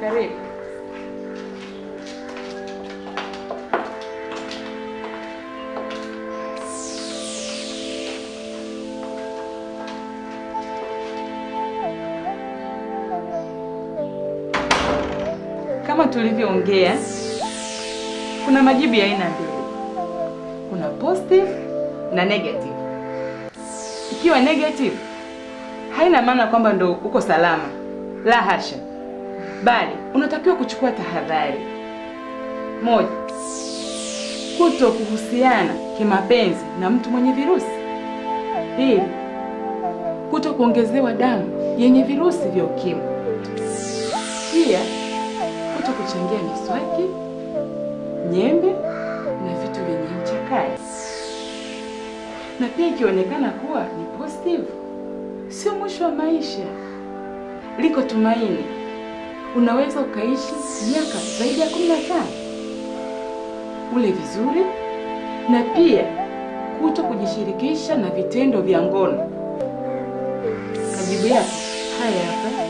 Karibu. Kama tulivyoongea, kuna majibu ya aina mbili, kuna positive na negative. Ikiwa negative, haina maana kwamba ndo uko salama, la hasha, bali unatakiwa kuchukua tahadhari. Moja, kuto kuhusiana kimapenzi na mtu mwenye virusi. Pili, kuto kuongezewa damu yenye virusi vya ukimwi. Pia kuto kuchangia miswaki, nyembe na vitu vyenye ncha kali. Na pia ikionekana kuwa ni positive, sio mwisho wa maisha, liko tumaini. Unaweza ukaishi miaka zaidi ya kumi na tano, ule vizuri, na pia kuto kujishirikisha na vitendo vya ngono. Majibu yako haya hapa.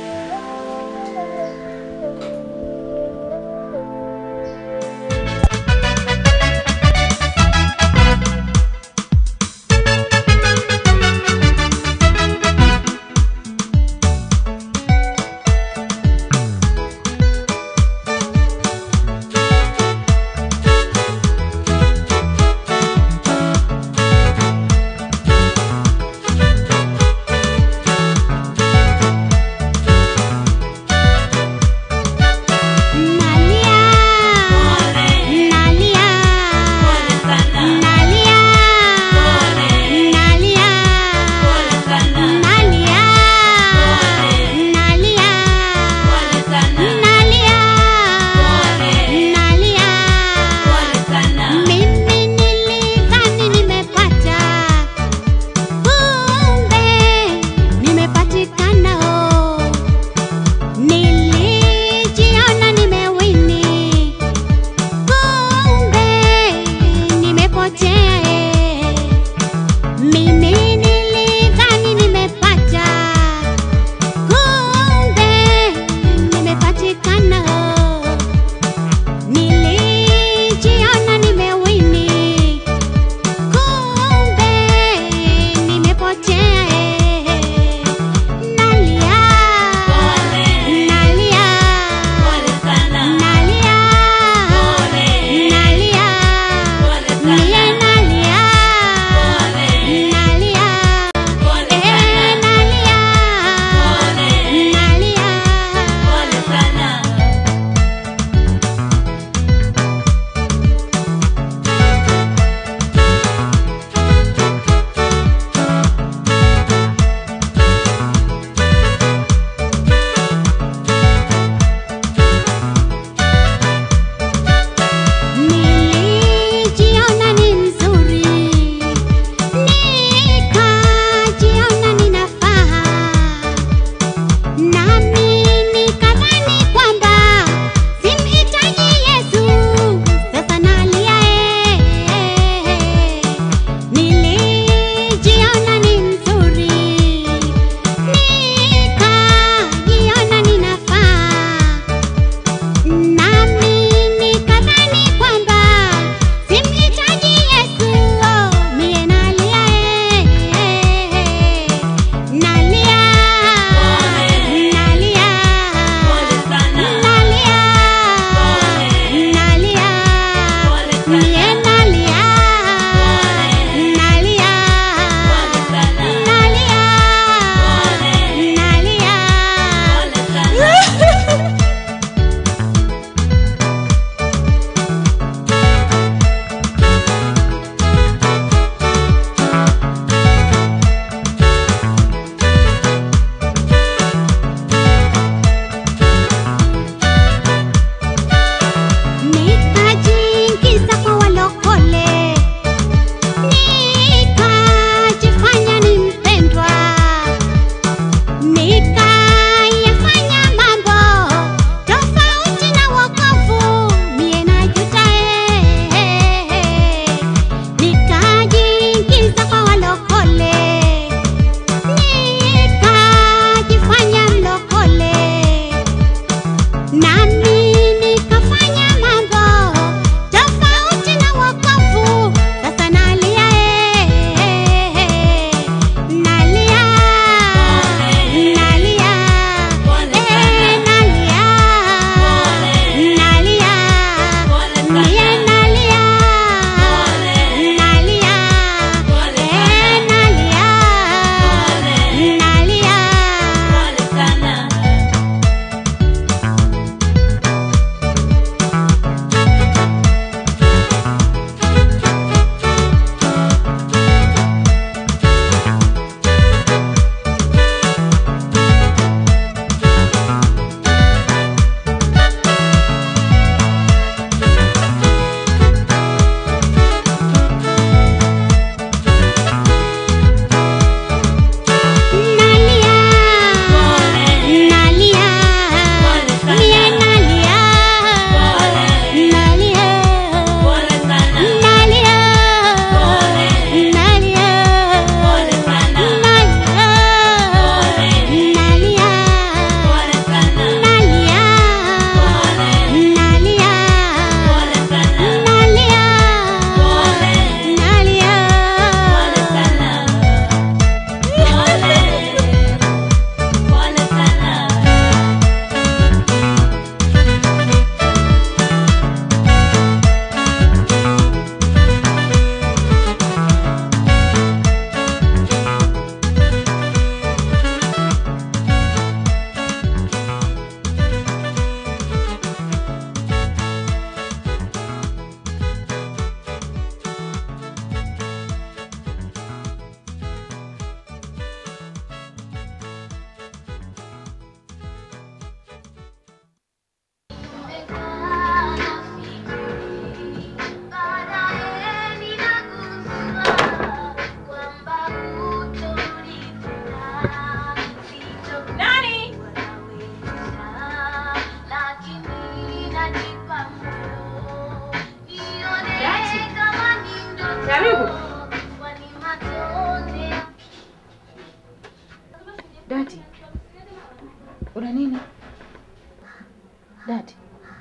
Dati.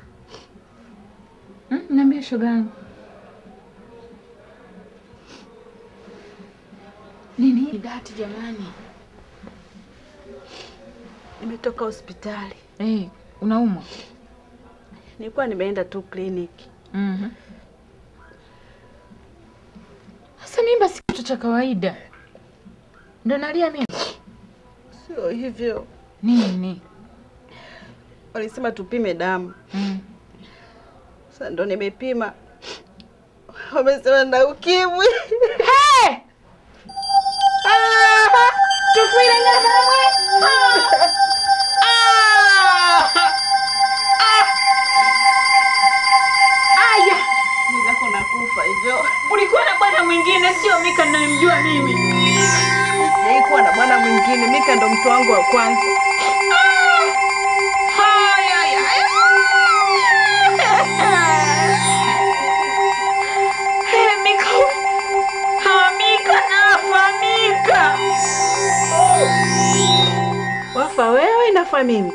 Hmm, niambie shoga yangu. Nini? Dati jamani. Nimetoka hospitali, Eh, unaumwa? nilikuwa nimeenda tu kliniki. Mhm. Sasa mimba si kitu cha kawaida. Ndo nalia mimi. Sio hivyo, Nini? walisema tupime damu. Mm. Sasa ndo nimepima, wamesema na ukimwi. Hey! Ah! Tufuile ngamwe. Ah! Ah! Aya, Mwenzako nakufa hivyo. ulikuwa na bwana mwingine sio Mika ninayemjua mimi. Sijawahi kuwa na bwana mwingine, Mika ndo mtu wangu wa kwanza. Haya, haya. Hey, Mika. Ha, Mika nafa, Mika. Wafa wewe, nafa mimi.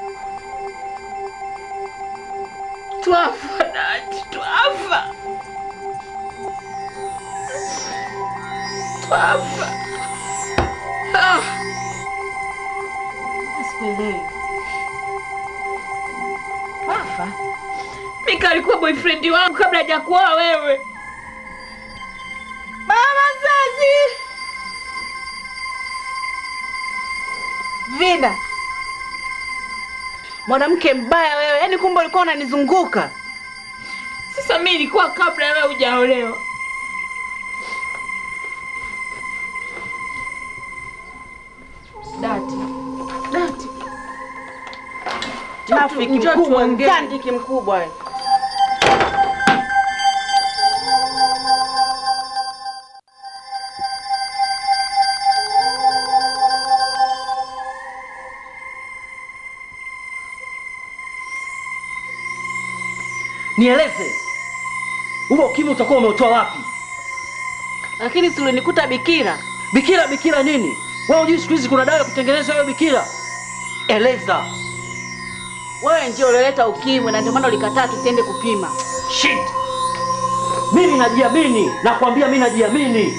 Twafa, Dati, twafa. Twafa. Ah. Sikuelewi. Twafa? Mika alikuwa boyfriend wangu kabla hajakuoa wewe. Mama zazi, Vida, mwanamke mbaya wewe. Yaani kumbe ulikuwa unanizunguka. Sasa mimi ilikuwa kabla wewe hujaolewa. Dati. Dati. Trafiki njoo mkubwa, tuongee. mtandiki mkubwa wewe. Nieleze, huo ukimwi utakuwa umeutoa wapi? Lakini si ulinikuta bikira. Bikira bikira nini? Wewe hujui siku hizi kuna dawa ya kutengeneza hiyo bikira? Eleza. Wewe ndio ulioleta ukimwi na ndio maana ulikataa tusiende kupima. Shit. Mimi najiamini, nakwambia mimi najiamini.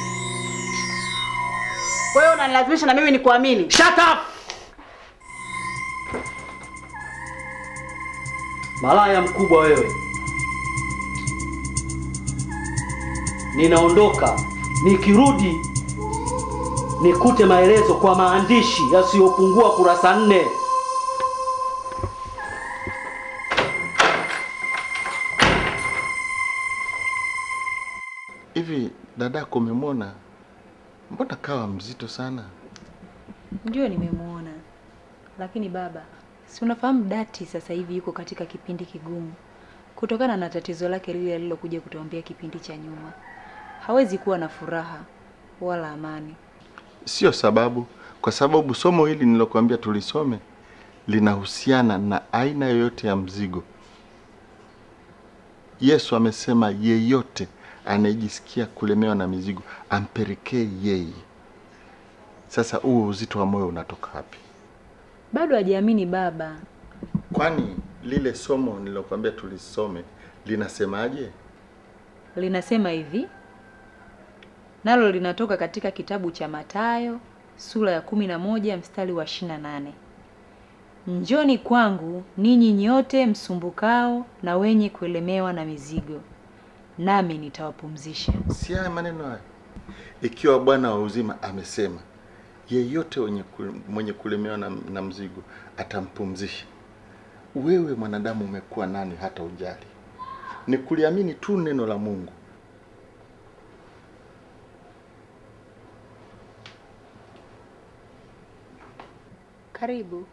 Kwa hiyo unanilazimisha na mimi nikuamini. Shut up. Malaya mkubwa wewe. Ninaondoka. Nikirudi nikute maelezo kwa maandishi yasiyopungua kurasa nne. Hivi dadako umemwona? Mbona kawa mzito sana? Ndio nimemwona, lakini baba, si unafahamu Dati sasa hivi yuko katika kipindi kigumu kutokana na tatizo lake lile alilokuja kutuambia kipindi cha nyuma. Hawezi kuwa na furaha wala amani. Sio sababu, kwa sababu somo hili nilokuambia tulisome linahusiana na aina yoyote ya mzigo. Yesu amesema yeyote anayejisikia kulemewa na mizigo ampelekee yeye. Sasa huo uzito wa moyo unatoka wapi? Bado hajaamini baba. Kwani lile somo nilokuambia tulisome linasemaje? Linasema hivi, nalo linatoka katika kitabu cha Mathayo sura ya kumi na moja mstari wa ishirini na nane njoni kwangu ninyi nyote msumbukao na wenye kuelemewa na mizigo, nami nitawapumzisha. Si haya maneno haya, ikiwa Bwana wa uzima amesema yeyote mwenye, mwenye kulemewa na, na mzigo atampumzisha. Wewe mwanadamu umekuwa nani hata ujali? Ni kuliamini tu neno la Mungu. Karibu.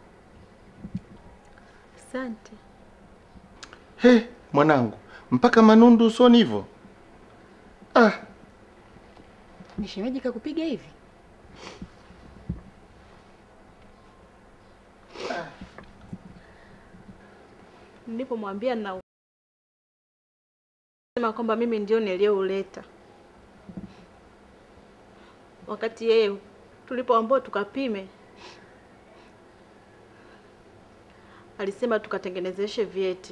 Asante. He, mwanangu, mpaka manundu usoni hivyo? Ah, Ni shemeji kakupiga hivi? Nilipomwambia na sema kwamba mimi ndio niliyouleta, wakati yeye tulipoambiwa tukapime, alisema tukatengenezeshe vyeti.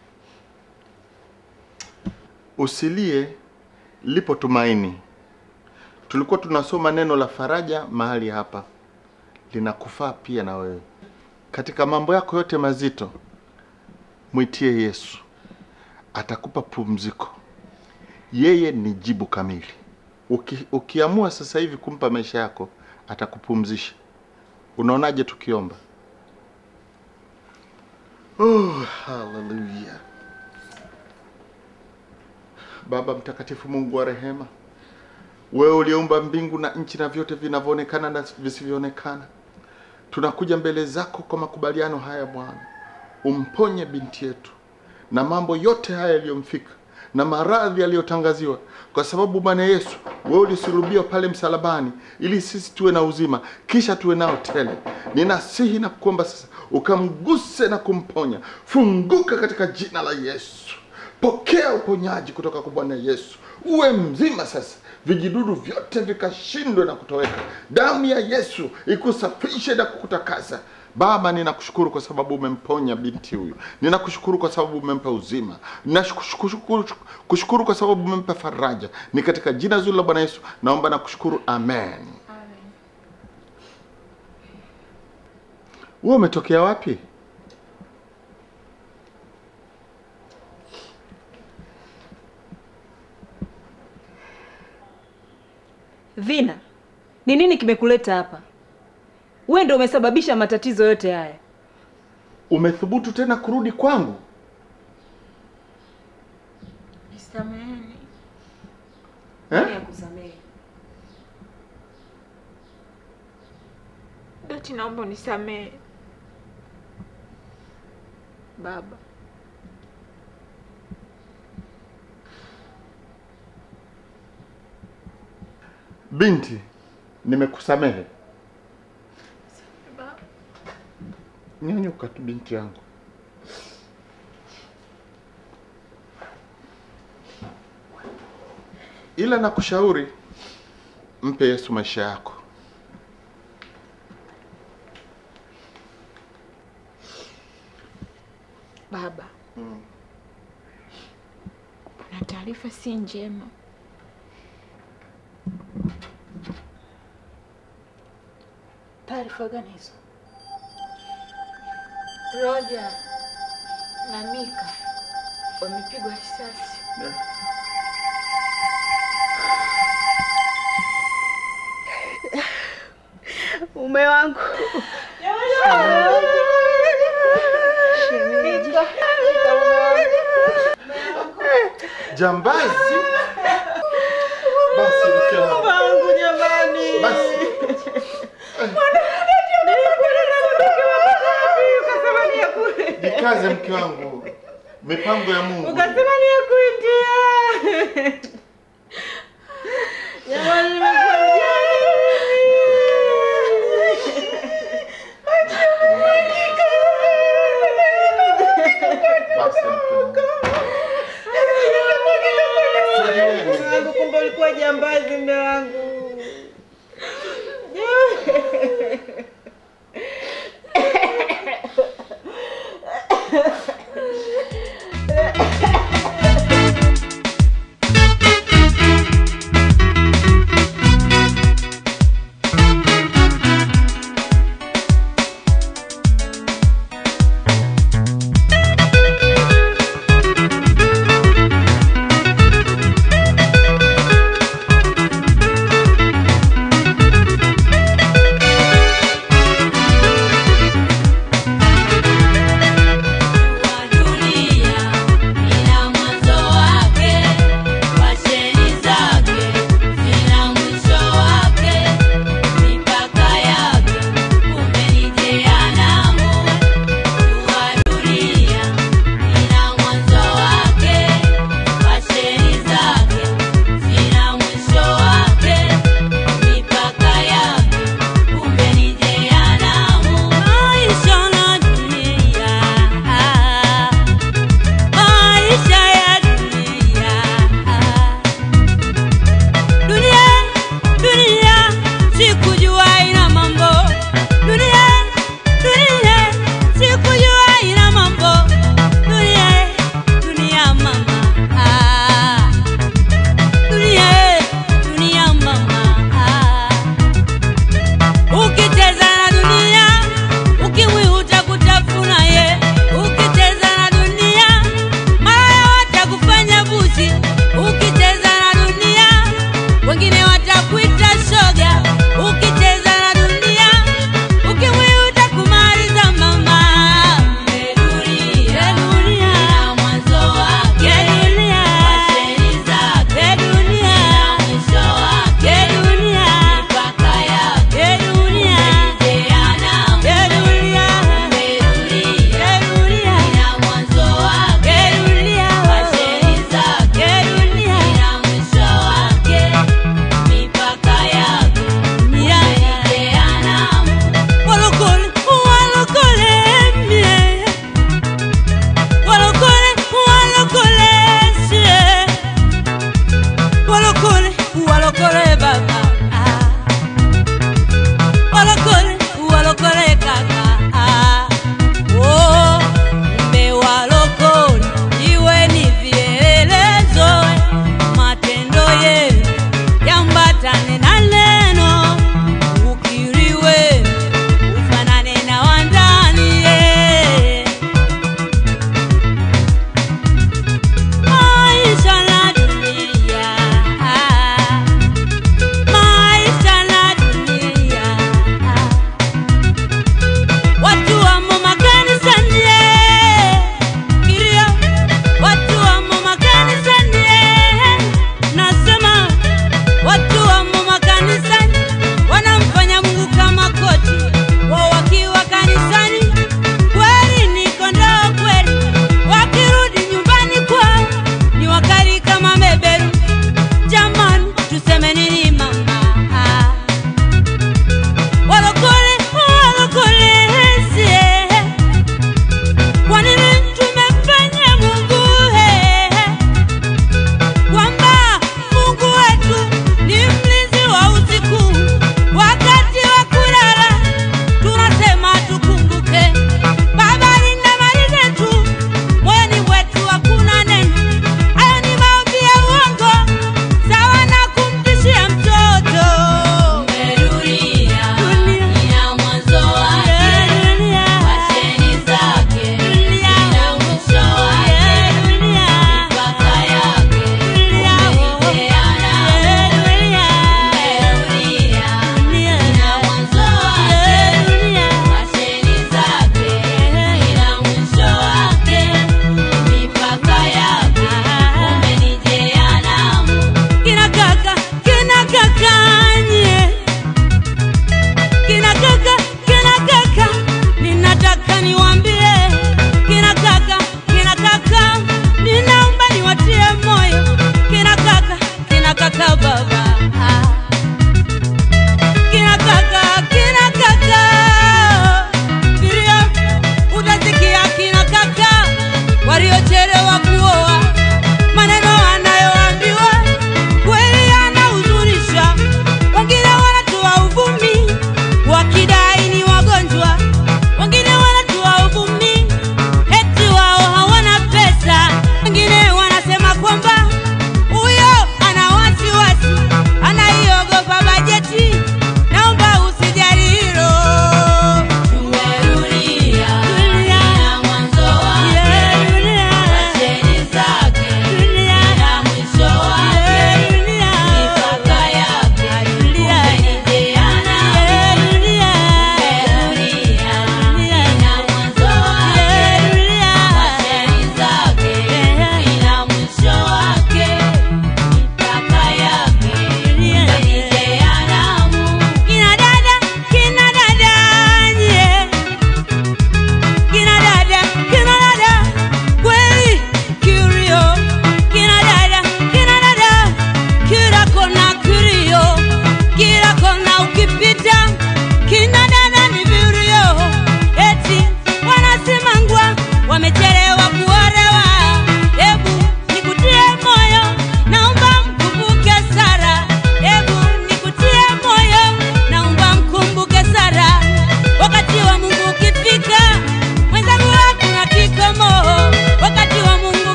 Usilie, lipo tumaini. Tulikuwa tunasoma neno la faraja mahali hapa, linakufaa pia na wewe katika mambo yako yote mazito. Mwitie Yesu, atakupa pumziko. Yeye ni jibu kamili. Uki, ukiamua sasa hivi kumpa maisha yako, atakupumzisha. Unaonaje tukiomba? Oh, haleluya. Baba mtakatifu, Mungu wa rehema, wewe uliumba mbingu na nchi na vyote vinavyoonekana na visivyoonekana, tunakuja mbele zako kwa makubaliano haya Bwana, umponye binti yetu na mambo yote haya yaliyomfika na maradhi yaliyotangaziwa, kwa sababu Bwana Yesu, wewe ulisulubiwa pale msalabani ili sisi tuwe na uzima, kisha tuwe nao tele. Ninasihi na kuomba sasa ukamguse na kumponya. Funguka katika jina la Yesu. Pokea uponyaji kutoka kwa Bwana Yesu, uwe mzima sasa, vijidudu vyote vikashindwe na kutoweka. Damu ya Yesu ikusafishe na kukutakasa. Baba, ninakushukuru kwa sababu umemponya binti huyu. Ninakushukuru kwa sababu umempa uzima. Ninakushukuru kushukuru kwa sababu umempa faraja. Ni katika jina zuri la Bwana Yesu naomba na kushukuru, amen. Wewe umetokea wapi? Vina, ni nini kimekuleta hapa? Wewe ndio umesababisha matatizo yote haya. Umethubutu tena kurudi kwangu? Nisameheni. Eh? kusamehe. Doti, naomba unisamehe. Baba, Binti, nimekusamehe. baba. Nyanyuka tu binti yangu. Ila nakushauri mpe Yesu maisha yako. Baba, kuna taarifa si njema. Taarifa gani hizo? Roja na Mika wamepigwa risasi. Mume wangu Jambazi? Basi mke wangu. wangu jamani, Basi. Jikaze mke wangu. Mipango ya Mungu. ukasema ni ya kuitia jamani, nimekuwa mjane Basi mke wangu. Sogeni. wangu, kumbe ulikuwa jambazi, mme wangu.